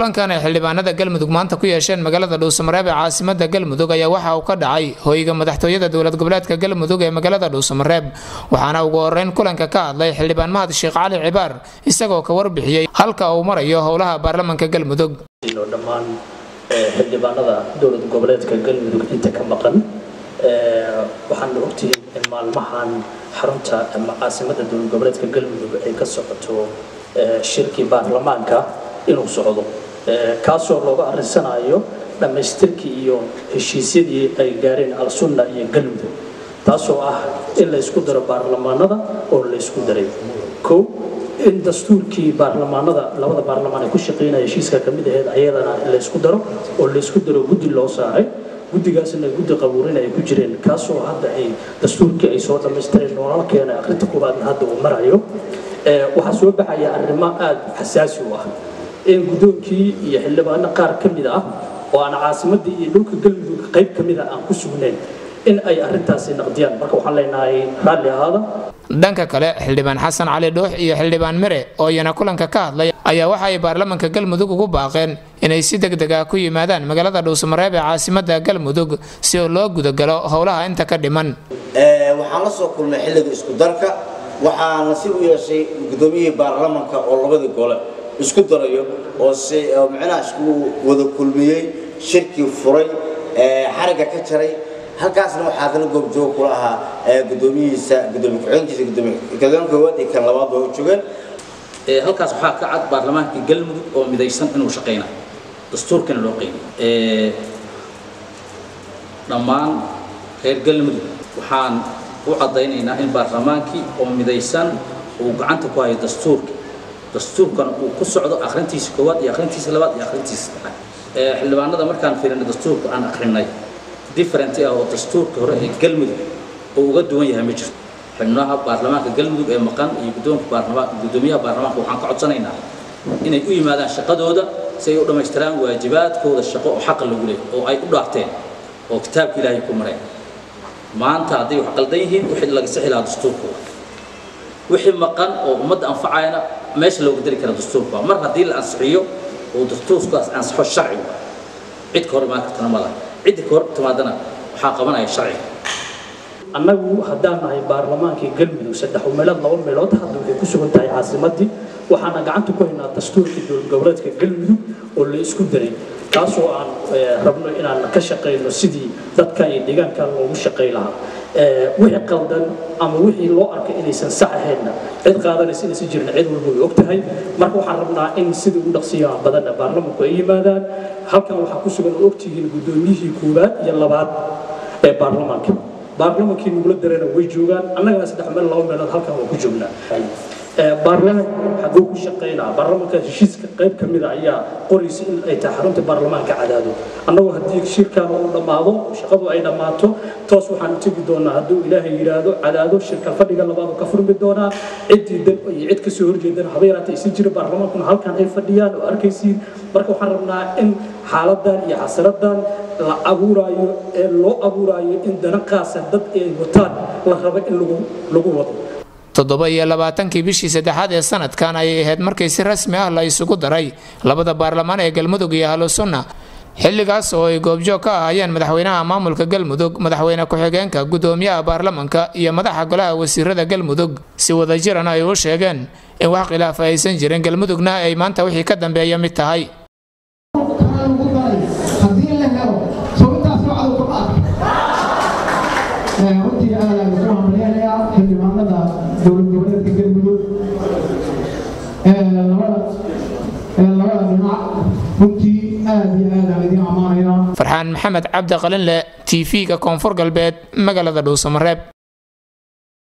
kulankan ay xildhibaanada galmudug maanta ku yeesheen magaalada dhuusamareeb ee caasimada galmudug ayaa waxa uu ka dhacay hoyga madaxtooyada dowlad goboleedka galmudug ee magaalada dhuusamareeb waxaana ugu horeyn kulanka ka hadlay xildhibaan mahad sheekh cali cibaar isagoo ka warbixiyey halka uu marayo howlaha baarlamanka galmudug dhammaan xildhibaanada dowlad goboleedka galmudug inta ka maqan waxaana ogtihiin in maalmahan xarunta ama caasimada dowlad goboleedka galmudug ay ka socoto shirkii baarlamaanka inuu socdo kaasoo looga arisanayo dhammaystirkii iyo heshiisyadii ay gaareen al-sunna iyo galmudug taasoo ah in laysku daro baarlamaanada oo laysku daray kow in dastuurkii baarlamaanada labada baarlamaan ay ku shaqeynaya heshiiska ka mid aheyd ayadana in laysku daro oo laysku daro guddi loo saaray guddigaasna guddi qabuurin ay ku jireen kaasoo hadda ay dastuurkii ay soo dhammaystireen noolalkeena akhrinta koobaadna hadda uu marayo waxaa soo baxaya arrimo aada xasaasi u ah in guddoonkii iyo xildhibaano qaar ka mid ah oo aan caasimadii iyo dhulka galmudug qayb ka mid a aan ku sugnayn in ay arrintaasi naqdiyaan marka waxaan leenahay raalli ahaada dhanka kale xildhibaan xasan cali dhuux iyo xildhibaan mere oo iyana kulanka ka hadlay ayaa waxa ay baarlamanka galmudug ugu baaqeen inay si degdeg ah ku yimaadaan magaalada dhuusamareeb ee caasimada galmudug si oo loo gudagalo howlaha inta ka dhiman waxaan la soo kulnay xilliga isku darka waxaa nasiib u yeeshay guddoomiyihii baarlamanka oo labadii gole isku darayo oo si micnaha isku wada kulmiyey shirkii furay xarigga ka jaray halkaasna waxaa kala goobjoog kula ahaa gudoomiyihiisa gudoomiye ku-xigeenkiisa gudoomiye ku-xigeen koowaad iyo kan labaad oo joogeen halkaas waxaa ka cad baarlamaanka galmudug oo midaysan inuu shaqaynayo dastuurkana loo qeybay dhammaan reer galmudug waxaan u caddaynaynaa in baarlamaankii oo midaysan uu gacanta ku hayo dastuurka dastuurkana uu ku socdo akhrintiisa koowaad iyo akhrintiisa labaad iyo akhrintiisa saddexaad xildhibaanada markaan fiirinay dastuurka aan akhrinay different ah oo dastuurka hore ee galmudug oo uga duwan yahay ma jirto xubnaha baarlamaanka galmudug ee maqan iyo guddoonka baarlamaan guddoomiyaha baarlamaanka waxaan ka codsanaynaa inay u yimaadaan shaqadooda si ay u dhammaystiraan waajibaadkooda shaqo oo xaqa lagu leeyahy oo ay u dhaarteen oo kitaabka ilaahay ku mareen maanta hadday wax qaldan yihiin wixii laga sixi lahaa dastuurkooda wixii maqan oo ummadda anfacayana meesha looga dari kara dastuurka mar haddii la ansixiyo oo dastuurkaas ansixo sharciga cid ka hor imaan kartana ma laha cidda ka hor timaadana waxaa qabanaya sharciga annagu haddaan nahay baarlamaankii galmudug saddex meelood laba meelood hadda waxay ku sugan tahay caasimadii waxaana gacanta ku haynaa dastuurkii dowlad goboleedka galmudug oo la isku daray kaasoo aan rabno inaan ka shaqayno sidii dadka iyo deegaanka loogu shaqay lahaa wixii qaldan ama wixii loo arkay inaysan sax ahaynna cid qaadanaysa inaysan jirin cid walba way og tahay marka waxaan rabnaa in sidii ugu dhaqsiyaha badanna baarlamanku ay yimaadaan halkan waxaa ku sugan oo ogtihiin guddoomiyihii koowaad iyo labaad ee baarlamaanka baarlamankii nugula darena way joogaan annagana saddex meel laba meelood halkan waa ku joognaa baarlamanku xaguu ku shaqaynaa baarlamanka heshiiska qayb ka mida ayaa qoraysa in ay tahay xarunta baarlamaanka cadaado annagoo haddii shirkan uu dhammaado shaqadu ay dhammaato toos waxaan tegi doonaa hadduu ilaahay yidhaahdo cadaado shirka fadhiga labaadu ka furmi doonaa ciddii dan iyo cid kasoo horjeedana haba yaraata aysan jira baarlamaankuna halkan ay fadhiyaan oo arkaysiin marka waxaan rabnaa in xaaladan iyo xasaradan la abuuraayo ee loo abuuraayo in dana qaasa dad ay wataan la rabo in lagu lagu wado toddoba iyo labaatankii bishii saddexaad ee sanadkan ayay ahayd markii si rasmi ah la isugu daray labada baarlamaan ee galmudug iyo ahlusunna xilligaas oo ay goobjoog ka ahaayeen madaxweynaha maamulka galmudug madaxweyne ku-xigeenka guddoomiyaha baarlamanka iyo madaxa golaha wasiirada galmudug si wadajirana ay u sheegeen in wax khilaafa aysan jirin galmudugna ay maanta wixii ka dambeeya mid tahay runtii aad aan ugu hambaleynayaa xildhibaanada dowlad goboleedka galmudug labada dhinac runtii aad iyo aad aan idiin ammaanayaa farxaan maxamed cabdi qalinle t v-ga koonfur galbeed magaalada dhuusamareeb